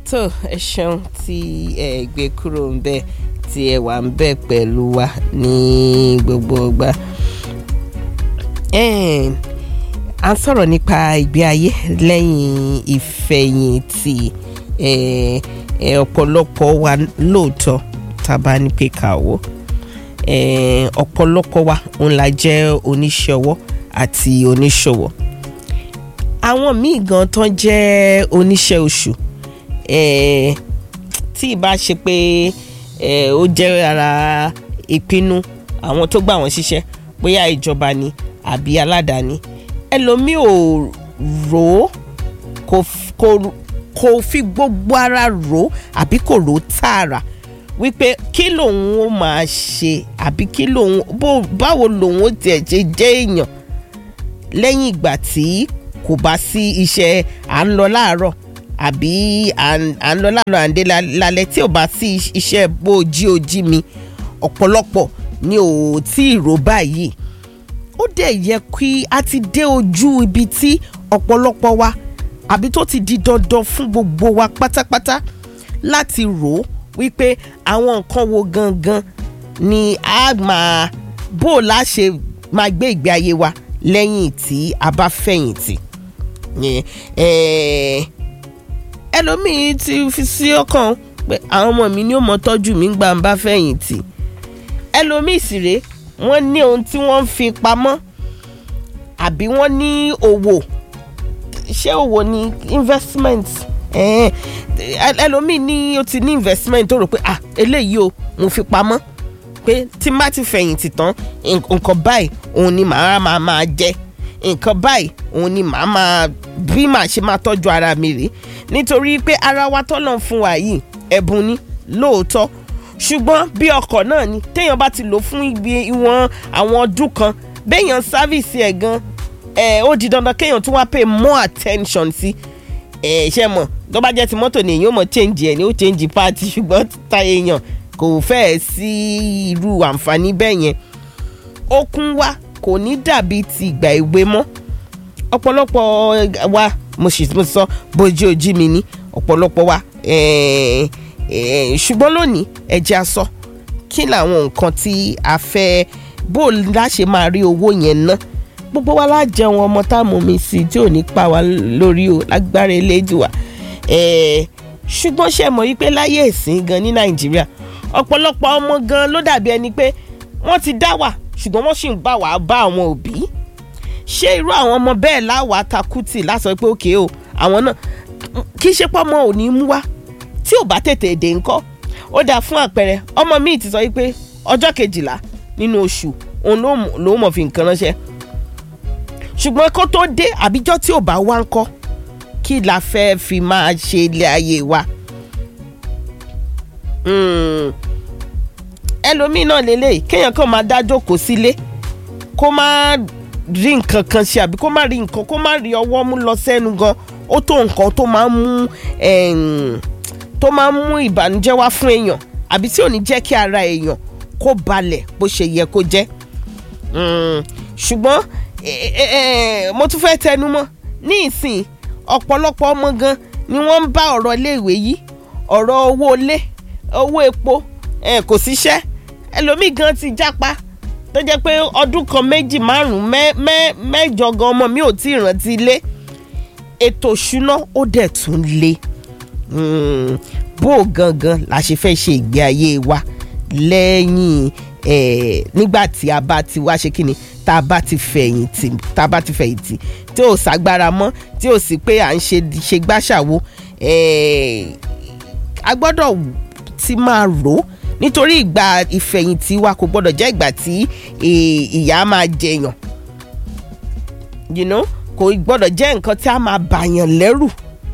tó ẹ ṣeun tí ẹ gbé kúrò ń bẹ tí ẹ wà ń bẹ pẹ̀lú wa ní gbogbo ọgbà à ń sọ̀rọ̀ nípa ìgbé ayé lẹ́yìn ìfẹ̀yìntì ọ̀pọ̀lọpọ̀ wa lóòótọ́ tá a bá ní pé ká wò ọ̀pọ̀lọpọ̀ wa òun la jẹ́ oníṣẹ́ ọwọ́ àti oníṣòwò àwọn míì gan tán jẹ́ oníṣẹ́ oṣù tí ì bá ṣe pé ó jẹ́ ara ìpinnu àwọn tó gbà wọ́n ṣiṣẹ́ bóyá ìjọba ni àbí aládàáni ẹlòmíì ò rò ó kò kò kò fi gbogbo ara rò ó àbí kò rò ó tààrà wípé kí lòun ó máa ṣe àbí kí lòun bó báwo lòun ó tiẹ̀ ṣe jẹ́ èèyàn lẹ́yìn ìgbà tí kò bá sí iṣẹ́ à ń lọ láàárọ̀ àbí à ń lọ láàárọ̀ à ń dé lálẹ́ tí ò bá sí iṣẹ́ bó jí ojí mi ọ̀pọ̀lọpọ̀ ni ò tí ì rò báyìí ó dẹ̀ yẹ kí a ti dé ojú ibi tí ọ̀pọ̀lọpọ̀ wa àbí tó ti di dandan fún gbogbo wa pátápátá láti rò ó wípé àwọn nǹkan wo gangan ni a máa bó o la ṣe máa gbé ìgbé ayé wa lẹ́yìn tí a bá fẹ̀yìntì ẹlòmíì ti fi sí ọkàn pé àwọn ọmọ mi ni ó mọ tọ́jú mi gbà ń bá fẹ̀yìntì ẹlòmíì sì rèé wọ́n ní ohun tí wọ́n ń fi pamọ́ àbí wọ́n ní òwò ṣé òwò ni investment ẹlòmíì ní o ti ní investment tó rò pé ah eléyìí o mo fi pamọ́ pé tí n bá ti fẹ̀yìntì tán nǹkan báyìí òun ni màá máa máa jẹ nǹkan báyìí òun ni màá máa bí màá ṣe máa tọ́jú ara mi rèé nítorí pé ara wa tọ́nà fún wa yìí ẹ̀bùn ni lóòótọ́ ṣùgbọ́n bí ọkọ̀ náà ni téèyàn bá ti lò fún ibi ìwọ̀n àwọn ọdún kan béèyàn sáfìsì ẹ̀ gan ẹ̀ ó di dandan kéèyàn tún wá pay more attention sí ẹ̀ ṣe mọ̀ tó bá jẹ́ ti mọ́tò ni èèyàn mọ̀ change ẹ̀ ni ó change part ṣùgbọ́n ta èèyàn kò fẹ́ẹ̀ sí irú àǹfààní bẹ́ẹ̀ yẹn okun wa kò ní dàbí ti ìgbà èwe mọ́ ọ̀pọ̀lọpọ̀ wa mo sì sọ bójú ojú mi ní ọ̀pọ̀lọpọ̀ wa ṣùgbọ́n lónìí ẹ̀jẹ̀ aṣọ kí làwọn nǹkan tí a fẹ́ bó láṣẹ máa rí owó yẹn ná gbogbo wa la jẹun ọmọ tá a mú mi sí tí ò ní pa wá lórí o lágbára elédùà ṣùgbọ́n ṣe mọ̀ wípé láyé ìsìn gan ní nàìjíríà ọ̀pọ̀lọpọ̀ ọmọ gan ló dàbí ẹni pé wọ́n ti dá wà ṣùgbọ́n wọ́n sì ń bá wàá bá àwọn òbí ṣé irú àwọn ọmọ bẹ́ẹ̀ láwàá takùtì lásọ pé òkè o àwọn náà kì í ṣe pé ọmọ ò ní mú wá tí ò bá tètè dé ńkọ́ ó dáa fún àpẹẹrẹ ọmọ míì ti sọ wípé ọjọ́ kejìlá nínú oṣù òun ló mọ̀ fi nǹkan ránṣẹ́ ṣùgbọ́n kó tó dé àbíjọ́ tí ò bá wá ńkọ́ kí la fẹ́ fi máa ṣe ilé ayé wa ẹlòmíì náà lélẹ̀ kéèyàn kàn máa dá jókòó sílé kó má rí nǹkan kan ṣe àbí kó má rí nǹkan kó má rí ọwọ́ mú lọ sẹ́nu gan ó tó nǹkan tó máa ń mú tó máa ń mú ìbànújẹ́ wá fún èèyàn àbí tí ò ní jẹ́ kí ara èèyàn kó balẹ̀ bó ṣe yẹ kó jẹ́ ṣùgbọ́n mo tún fẹ́ tẹnu mọ́ ní ìsìn ọ̀pọ̀lọpọ̀ ọmọ gan ni wọ́n ń bá ọ̀rọ̀ iléèwé yìí ọ̀rọ̀ owó ilé owó epo kò síṣẹ́ ẹlòmíì gan ti jápa tó jẹ́ pé ọdún kan méjì márùn-ún mẹ́jọ gan ọmọ mi ò tí ì rántí ilé ètò ìṣúná ó dẹ̀ tún le bó gangan la ṣe fẹ́ ṣe ìgbé ayé wa lẹ́yìn nígbà tí a bá ti wá ṣe kí ni tá a bá ti fẹ̀yìntì tá a bá ti fẹ̀yìntì tí ò ságbára mọ́ tí ò sí pé à ń ṣe ṣe gbàṣàwo a gbọ́dọ̀ ti máa rò ó nítorí ìgbà ìfẹ̀yìntì wa kò gbọ́dọ̀ jẹ́ ìgbà tí ìyà máa jẹyàn you know kò gbọ́dọ̀ jẹ́ nǹkan tí a máa bàyàn lẹ́rù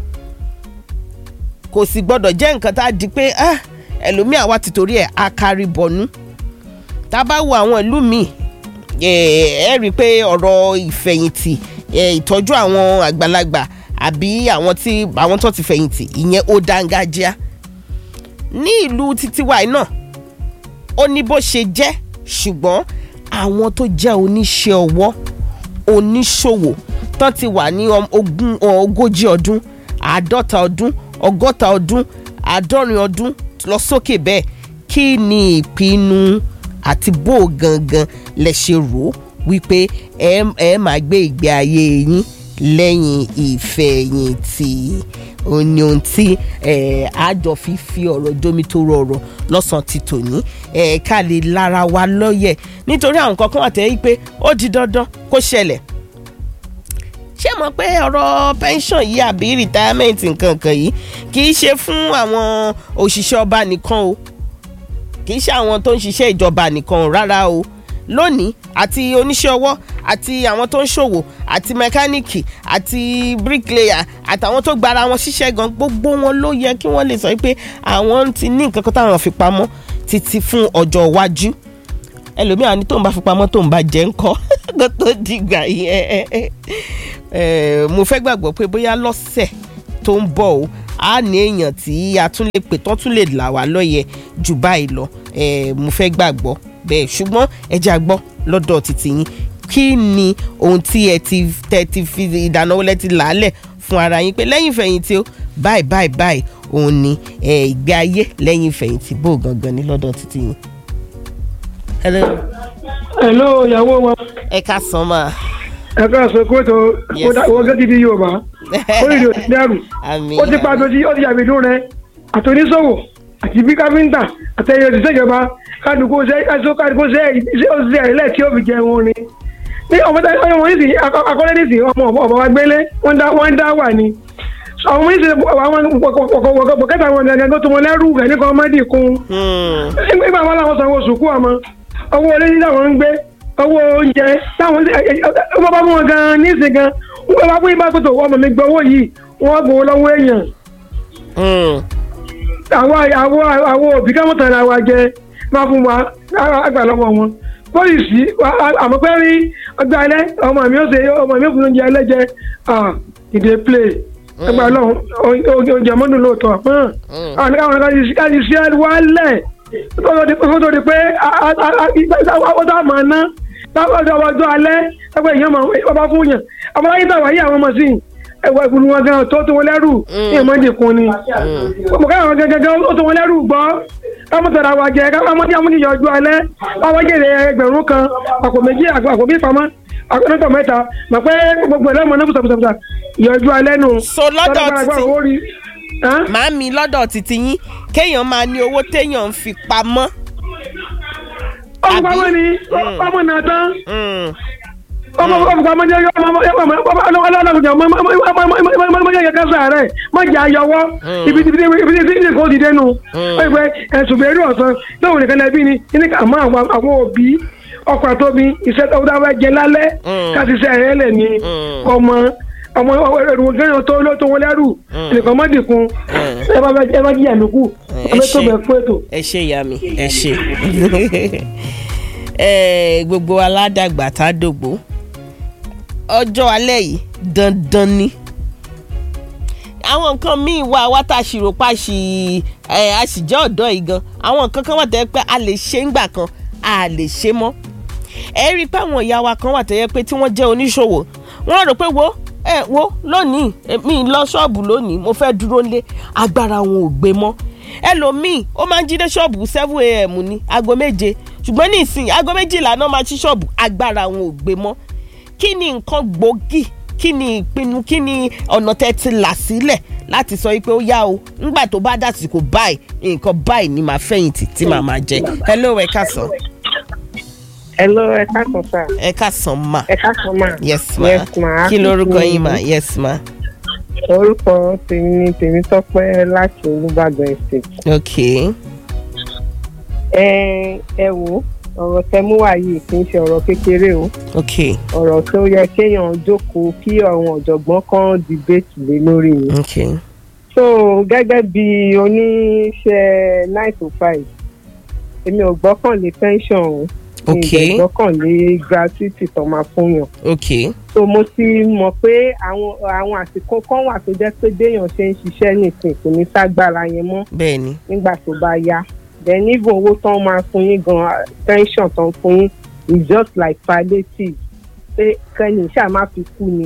kò sì gbọ́dọ̀ jẹ́ nǹkan tá a di pé ẹlòmíà wa ti torí ẹ̀ akari bọ̀nú tá a bá wo àwọn ìlú míì ẹ rí i pé ọ̀rọ̀ ìfẹ̀yìntì ìtọ́jú àwọn àgbàlagbà àbí àwọn tí àwọn tó ti fẹ̀yìntì ìyẹn ó dángájíá ní ìlú títí wa náà ó ní bó ṣe jẹ́ ṣùgbọ́n àwọn tó jẹ́ oníṣẹ́ ọwọ́ oníṣòwò tán ti wà ní ogún ogójì ọdún àádọ́ta ọdún ọgọ́ta ọdún àádọ́rin ọdún lọ sókè bẹ́ẹ̀ kí ni ìpinnu àti bó o gangan lẹ ṣe rò ó wípé ẹ ẹ máa gbé ìgbé ayé yín lẹ́yìn ìfẹ̀yìntì ó ní ohun tí ẹ, àjọ fi fi ọ̀rọ̀ jómi tó rọrọ̀ lọ́sàn-án ti tòní ẹ, ká lè lára wa lọ́yẹ̀ nítorí àwọn kankan àtẹ̀yí pé ó di dandan kó ṣẹlẹ̀ ṣé mọ̀ pé ọ̀rọ̀ pension yìí àbí retirement nǹkan kan yìí kì í ṣe fún àwọn òṣìṣẹ́ ọba nìkan o kì í ṣe àwọn tó ń ṣiṣẹ́ ìjọba nìkan o rárá o lónìí àti oníṣẹ́ ọwọ́ àti àwọn tó ń ṣòwò àti mẹkáníìkì àti bricklayer àtàwọn tó gbara wọn ṣiṣẹ́ gan gbogbo wọn ló yẹ kí wọ́n lè sọ pé àwọn ti ní nǹkan kan táwọn fi pamọ́ títí fún ọjọ́ iwájú ẹlòmíràn ní tóun bá fi pamọ́ tóun bá jẹ́ ńkọ́ kó tó dìgbà yẹn Eh, mo fẹ́ gbàgbọ́ pé bóyá lọ́sẹ̀ tó ń bọ̀ o a ní èèyàn tí a tún lè pè tán tún lè là wá lọ́yẹ̀ jù báyìí lọ Eh, mo fẹ́ gbàgbọ́ bẹ́ẹ̀ ṣùgbọ́n ẹ jẹ́ àgbọ́ lọ́dọ̀ títí yín kí ni ohun tí ẹ ti tẹ ti fi ìdáná wọlé ti làálẹ̀ fún ara yín pé lẹ́yìn ìfẹ̀yìntì o báyìí báyìí báyìí òun ni eh, ìgbé ayé lẹ́yìn ìfẹ̀yìntì bó gangan ní lọ́dọ̀ títí yín. Hello. Hello, ìyàwó wa. ẹ ká sàn máa. Ẹ ká sọ pé tó Yes. wọ́n gẹ́gẹ́ bí Yorùbá. Ó lè lò sí dẹ́rù. àmì Ó ti pa àtòjì ó ti yàgbé dún rẹ̀. Àtòníṣòwò àti bí káfíńtà àtẹ̀yẹ òṣìṣẹ́ ìjọba kádùkú ṣe ẹ̀ṣọ́ kádùkú ṣe iṣẹ́ òṣìṣẹ́ ilẹ̀ tí ó fi jẹun ni. Ní ọmọdé ọmọ wọn nísìnyí akọ́lé nísìnyí ọmọ ọmọ wa gbélé wọ́n dá wọ́n dá wà ní. Àwọn ọmọ nísìnyí àwọn pọ̀kẹ́tà wọn gẹ́gẹ́ tó tó wọn lẹ́rù rẹ̀ ní kọ́mọ́dì kún nígbà wọn làwọn sanwó sùkú ọmọ owó olé ní táwọn ń gbé owó oúnjẹ táwọn wọn bá mú wọn gan níìsín gan wọn bá fún ibà tó tó ọmọ mi gbọ́ owó yìí wọn bò ó lọ́wọ́ èèyàn àwọn àwọn àwọn òbí káwọn tàn ra wa jẹ máa fún wa àgbà lọ́wọ́ wọn pọ́lìsì àmọ́ pé rí ọgbà alẹ́ ọmọ mi ó ṣe ọmọ mi ó fún oúnjẹ alẹ́ jẹ ìdè play ẹgbà lọ́wọ́ oúnjẹ mọ́dún lóòótọ́ àwọn káwọn kájí sí wálẹ̀ kó tó di pé ó dá màá ná láwọn ọjọ́ alẹ́ ẹgbẹ́ èèyàn máa bá fún yàn àmọ́ láyé tàwa yí àwọn ọmọ sí ẹwà ìgbìmọ̀ wọn gan tó tó wọn lẹ́rù ní ìmọ̀dé kun ni mo ká àwọn gẹ́gẹ́ ó tó wọn lẹ́rù gbọ́ káwọn tọ̀ra wa jẹ káwọn ọmọdé àwọn oníyàn ọjọ́ alẹ́ káwọn jèrè ẹgbẹ̀rún kan àpò méjì àpò bí pamọ́ àpẹẹrẹ mẹ́ta mà pé gbogbo ẹ̀ lọ́mọ náà bùsàbùsàbùsà ìyọjú alẹ́ nù. so lọ́dọ̀ títí màámi lọ́dọ̀ títí yín kéèyàn máa ní owó téèyàn ń fi pamọ́. ọmọ pamọ́ ni ọmọ náà tán ọmọ ọmọ ọmọ jẹ ọmọ ọmọ ọmọ ọmọ ọmọ ọmọ ọmọ yẹ kẹsàn rẹ má jẹ ayọwọ ibi ibi ibi ibi ibi kò dìde nù ó yẹ ẹsùn bẹẹ rí ọsán lóhùn nìkan náà bí ni ní ká mọ àwọn àwọn òbí ọkọ àtọbi iṣẹ tó dáwọ jẹ lálẹ́ káti iṣẹ rẹ lẹ ní ọmọ ọmọ ẹrù gẹ́yàn tó ló tó wọn lẹ́rù nìkan má dìkun ẹ bá ẹ bá jíyà lókù ẹ bẹ tó bẹ fún ètò. ẹ ṣe ìyá mi ẹ ṣe gbogbo aládàgbà tá a dògbò ọjọ́ alẹ́ yìí dandan ni àwọn nǹkan míì wà wá tá a ṣì rò pa ṣì a sì jẹ́ ọ̀dọ́ yìí gan àwọn nǹkan kan wà tẹ́ pé a lè ṣe ńgbà kan a lè ṣe mọ́ ẹ rí i pé àwọn ìyá wa kan wà tẹ́ pé tí wọ́n jẹ́ oníṣòwò wọ́n rò pé wo ẹ wo lónìí mi lọ ṣọ́ọ̀bù lónìí mo fẹ́ dúró lé agbára wọn ò gbé mọ́ ẹlòmíì ó máa ń jí dé ṣọ́ọ̀bù seven a.m. ní aago méje ṣùgbọ́n ní ìsìn aago méjìlá náà máa ṣí ṣọ́ọ̀bù agbára wọn ò gbé mọ́ kí ni nǹkan gbòógì kí ni ìpinnu kí ni ọ̀nà tẹ́ ti là sílẹ̀ láti sọ pé ó yá o ńgbà tó bá dàsìkò báyìí nǹkan báyìí ni màá fẹ̀yìntì tí màá máa jẹ hello ẹ káàsán. hello ẹ káàsán sá. ẹ káàsán ma. ẹ káàsán ma. yes ma yes ma. kí lorúkọ yín ma yes ma. orúkọ tèmi ni Tèmítọ́pẹ́ láti Olúbàdàn estate. ok. ẹ ẹ wo ọ̀rọ̀ tẹmú wá yìí kì í ṣe ọ̀rọ̀ kékeré o ok ọ̀rọ̀ tó yẹ kéèyàn jókòó kí àwọn ọ̀jọ̀gbọ́n kan debate lé lórí ni. ok so gẹ́gẹ́ bí oníṣẹ́ nine to five èmi ò gbọ́kànlé pension o ok mi ò gbọ́kànlé gratuity tó máa fún yàn. ok so mo ti mọ̀ pé àwọn àwọn àsìkò kan wà tó jẹ́ pé béèyàn ṣe ń ṣiṣẹ́ nìsín kò ní ságbára yẹn mọ́ bẹ́ẹ̀ ni nígbà tó bá yá then even owó tán máa fún yín gan pension tán fún yín is just like palliative pé kẹ́ni ṣáà má fi kú ni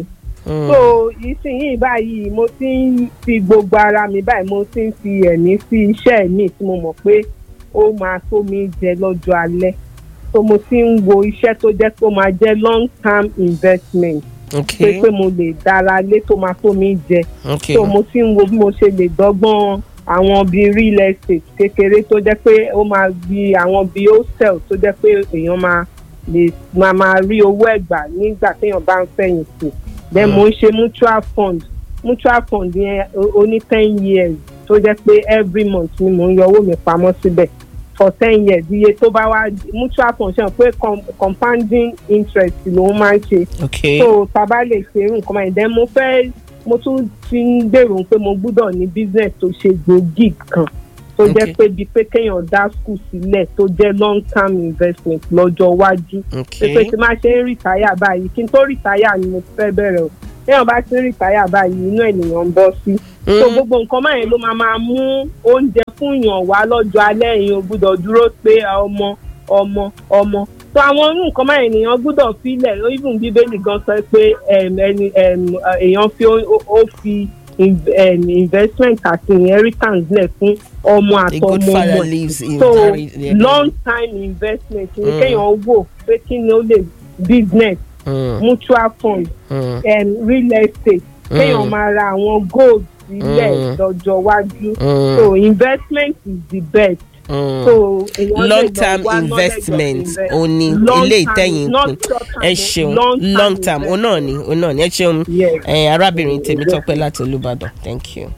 Mm. so ìsinyìí báyìí mo ti ń fi gbogbo ara mi báyìí mo ti ń fi ẹ̀mí sí iṣẹ́ mi tí mo mọ̀ pé ó máa tó mi jẹ lọ́jọ́ alẹ́ so mo ti ń wo iṣẹ́ tó jẹ́ pé ó máa jẹ́ long term investment pé ok pé mo lè dára lé tó máa tó mi jẹ ok so mo ti ń wo bí mo ṣe lè dọ́gbọ́n àwọn bíi real estate kékeré tó jẹ́ pé ó máa bí àwọn bíi hostel tó jẹ́ pé èèyàn máa lè máa máa rí owó ẹ̀gbà nígbà téèyàn bá ń fẹ̀yìntì then mo ń ṣe mutual fund mutual fund yẹn ó- ó ní ten years tó jẹ́ pé every month ni mo ń yọ owó mi pamọ́ síbẹ̀ for ten years iye tó bá wá mutual fund ṣe hàn pé com- compounding interest lòun máa ń ṣe ok so taba lè ṣe irú nǹkan báyìí then mo fẹ́ mo tún ti ń gbèrò pé mo gbúdọ̀ ní business tó ṣe gbòógì kan tó jẹ́ Okay. pé bíi pé kéèyàn dá school sílẹ̀ tó jẹ́ long term investment lọ́jọ́ iwájú ok pé pé tí máa ṣe ń rìtáyà báyìí kí n tó rìtáyà ni mo fẹ́ bẹ̀rẹ̀ o téèyàn bá ti ń rìtáyà báyìí inú ènìyàn ń bọ́ sí so Mm. gbogbo nǹkan báyìí ló máa máa mú oúnjẹ fún yàn wá lọ́jọ́ alẹ́ yìí o gbúdọ̀ dúró pé ọmọ ọmọ ọmọ so àwọn irú nǹkan báyìí ènìyàn gbúdọ̀ filẹ̀ even bíbélì gan sọ pé em, ẹni em, èèyàn fi ó ó fi in- em, investment àti inheritance lẹ̀ fún ọmọ a good àtọmọ father ọmọ ẹ̀ lives in so very yeah. long time investment ni Mm. kéèyàn wò pé kí ni ó lè business Mm, mutual fund mm, um, real estate Mm. kéèyàn máa ra àwọn gold sílẹ̀ Mm. lọ́jọ́ iwájú mm, so investment is the best mm. so èèyàn lè long lọ term wá knowledge of investment invest- òun ni Long ilé term, ìtẹ̀yìn not pin short term, ẹ o, ṣeun long term long term òun náà ni òun náà ni ẹ ṣeun Yes. ẹ arábìnrin tèmi tọpẹ láti olùbàdàn thank you.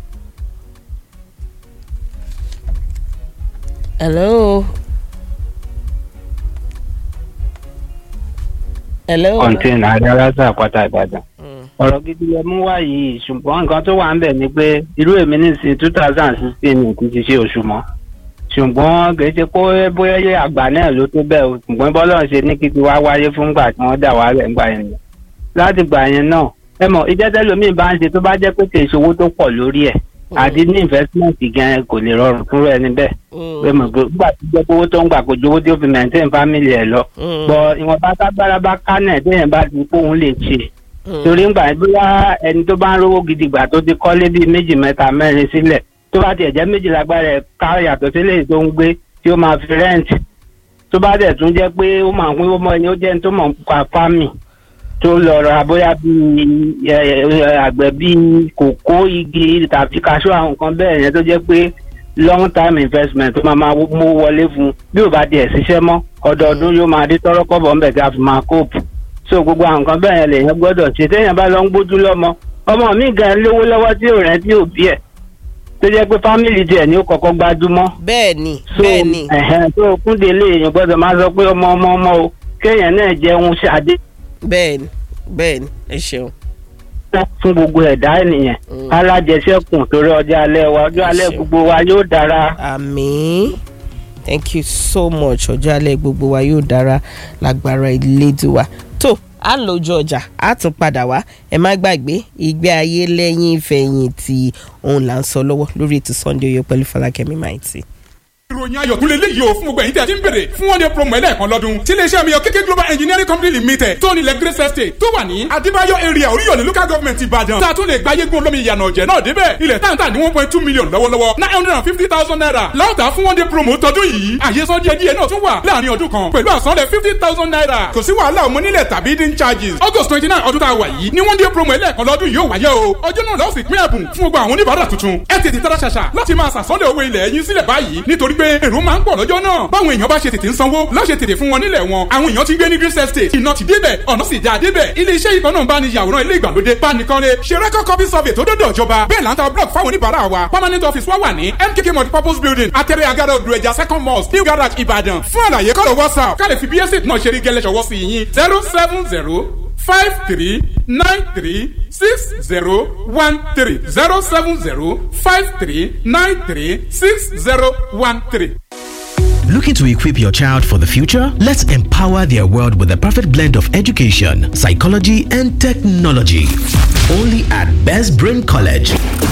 hello. hello. kọ́ńtẹ́nà adarasa àpáta ìbàdàn. Mm, ọ̀rọ̀ gidi lẹ mú wá yìí ṣùgbọ́n nǹkan tó wà ń bẹ̀ ni pé irú èmi nísìnyí two thousand sixteen ní ti ṣe oṣù mọ́ ṣùgbọ́n kì í ṣe pé bóyá yẹ àgbà náà ló tó bẹ́ẹ̀ o ṣùgbọ́n bọ́lá ṣe ní kí ti wá wáyé fún gbà tí wọ́n dà wá rẹ̀ ńgbà yẹn ni. láti gbà yẹn náà ẹ mọ̀ iṣẹ́ tẹ́lómìn bá ń ṣe tó bá jẹ́ pé kì í ṣòwò tó pọ̀ lórí ẹ̀ àti ní investment gan kò lè rọrùn fún rẹ̀ níbẹ̀ mm, pé mọ̀ pé gbà tó jẹ́ pé owó tó ń gbà kò ju owó tí ó fi maintain family ẹ̀ lọ mm, bọ̀ ìwọ̀nba tágbára bá ká náà téèyàn bá ti kóhun lè ṣe mm, torí ń gbà yẹn bóyá ẹni tó bá ń rówó gidi gbà tó ti kọ́lé bíi méjì mẹ́ta mẹ́rin sílẹ̀ tó bá tiẹ̀ jẹ́ méjì lágbára ẹ̀ ká yàtọ̀ sílẹ̀ tó ń gbé tí ó máa fi rẹ́ǹtì tó bá dẹ̀ tún jẹ́ pé ó máa ń pín ọmọ ẹni ó jẹ́ ẹni tó mọ̀ nípa fámì tó lọ ra bóyá bíi ẹ, ẹ, àgbẹ̀ bíi kòkó igi tàbí kaṣú àwọn nǹkan bẹ́ẹ̀ yẹn tó jẹ́ pé long time investment tó máa máa mú wọlé fún un bí ò bá tiẹ̀ ṣiṣẹ́ mọ́ ọdọọdún yóò máa dé tọ́rọ́kọ́bọ̀ ńbẹ̀ tí a fi máa kóòpù so gbogbo àwọn nǹkan bẹ́ẹ̀ yẹn lèèyàn gbọ́dọ̀ ṣe téèyàn bá lọ ń gbójú lọ́mọ ọmọ mi gan lówó lọ́wọ́ tí ò rẹ́ tí ò bí ẹ̀ tó jẹ́ pé fámìlì tiẹ̀ ni ó kọ́kọ́ gbájúmọ́ bẹ́ẹ̀ ni so bẹ́ẹ̀ ni ẹ̀hẹ́n tó kúndé lé èèyàn gbọ́dọ̀ máa sọ pé ọmọ ọmọ ọmọ o kéèyàn náà jẹun ṣàdé bẹ́ẹ̀ ni bẹ́ẹ̀ ni ẹ ṣeun. fún gbogbo ẹ̀dá ènìyàn Mm. alájẹsẹ́kùn torí ọjọ́ alẹ́ wa ọjọ́ alẹ́ Ṣeun. gbogbo wa yóò dára. àmín thank you so much ọjọ́ alẹ́ gbogbo wa yóò dára lágbára ìlédùá tó à ń lójú ọjà á tún padà wá ẹ má gbàgbé ìgbé ayé lẹ́yìn ìfẹ̀yìntì òun là ń sọ lọ́wọ́ lórí ètò Sunday Oyo pẹ̀lú Fọlákẹ́mi Maiti. ìròyìn ayọ̀ tún lè léyìí o fún gbogbo ẹ̀yin tí a ti ń bèrè fún one day promo ẹlẹ́ẹ̀kan lọ́dún tí iléeṣẹ́ mi yọ kéké global engineering company limited tó nílẹ̀ grace estate tó wà ní adébáyọ̀ area oríyọ̀lẹ̀ local government ìbàdàn tá a tún lè gba yégun olómi ìyànà ọ̀jẹ̀ náà débẹ̀ ilẹ̀ táǹtà ní one point two million lọ́wọ́lọ́wọ́ nine hundred and fifty thousand naira láòtà fún one day promo tọdún yìí àyè sọ díẹ̀ díẹ̀ náà tún wà láàrin ọdún kan pẹ̀lú àsanlẹ̀ fifty thousand naira kò sí wàhálà ọmọ nílẹ̀ tàbí dín charges august twenty nine ọdún tá a wà yìí ní one day promo ẹlẹ́ẹ̀kan lọ́dún yóò wáyé o ọjọ́ náà lọ́ọ́ sì pín ẹ̀bùn fún gbogbo àwọn oníbàárà tuntun ẹ tètè tara ṣàṣà láti máa sàsọ́lẹ̀ owó ilẹ̀ yín sílẹ̀ báyìí nítorí pé èrò máa ń pọ̀ lọ́jọ́ náà báwọn èèyàn bá ṣe tètè ń sanwó lọ́ọ́ ṣe tètè fún wọn nílẹ̀ wọn àwọn èèyàn ti gbé ní green estate iná ti débẹ̀ ọ̀nà sì já débẹ̀ ilé iṣẹ́ ìkan náà ń bá ní yàwòrán ilé ìgbàlódé bánikanlé ṣe record copy survey tó dọ́dọ̀ ìjọba bẹ́ẹ̀ là ń ta block fáwọn oníbàárà wa permanent office wa wà ní mkk multipurpose building atẹ́rẹ́ agada odò ẹja second mosque new garage ìbàdàn fún àlàyé kọ́lọ̀ whatsapp ká lè fi bí estate náà ṣe rí gẹ́lẹ́ ṣọwọ́ sí yín zero seven zero five three nine three six zero one three zero seven zero five three nine three six zero one three. Looking to equip your child for the future? Let's empower their world with the perfect blend of education, psychology, and technology. Only at Best Brain College.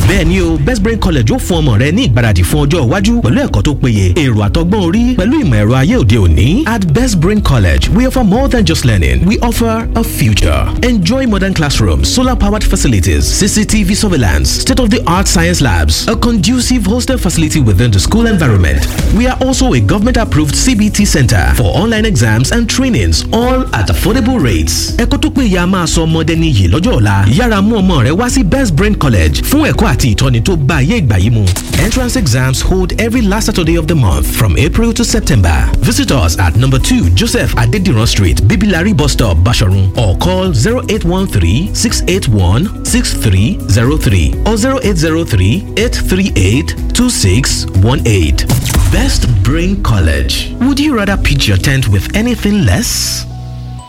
bẹ́ẹ̀ni o best brain college ó fún ọmọ rẹ ní ìgbáradì fún ọjọ́ iwájú pẹ̀lú ẹ̀kọ́ tó péye èrò àtọgbọ́n orí pẹ̀lú ìmọ̀ ẹ̀rọ ayé òde òní at best brain college we offer more than just learning we offer a future enjoy modern classrooms solar powered facilities cctv surveillance state of the art science labs a conducive hostel facility within the school environment we are also a government approved cbt center for online exams and trainings all at affordable rates ẹ̀kọ́ tó péye a máa sọ ọmọdé níyì lọ́jọ́ ọ̀la yára mú ọmọ rẹ wá sí best brain college fún ẹ̀kọ́ àti ìtọ́ni tó bá ayé ìgbà yìí mu entrance exams hold every last saturday of the month from april to september visit us at number two joseph adediran street bibilari bus stop basharun or call zero eight one three six eight one six three zero three or zero eight zero three eight three eight two six one eight best brain college would you rather pitch your tent with anything less.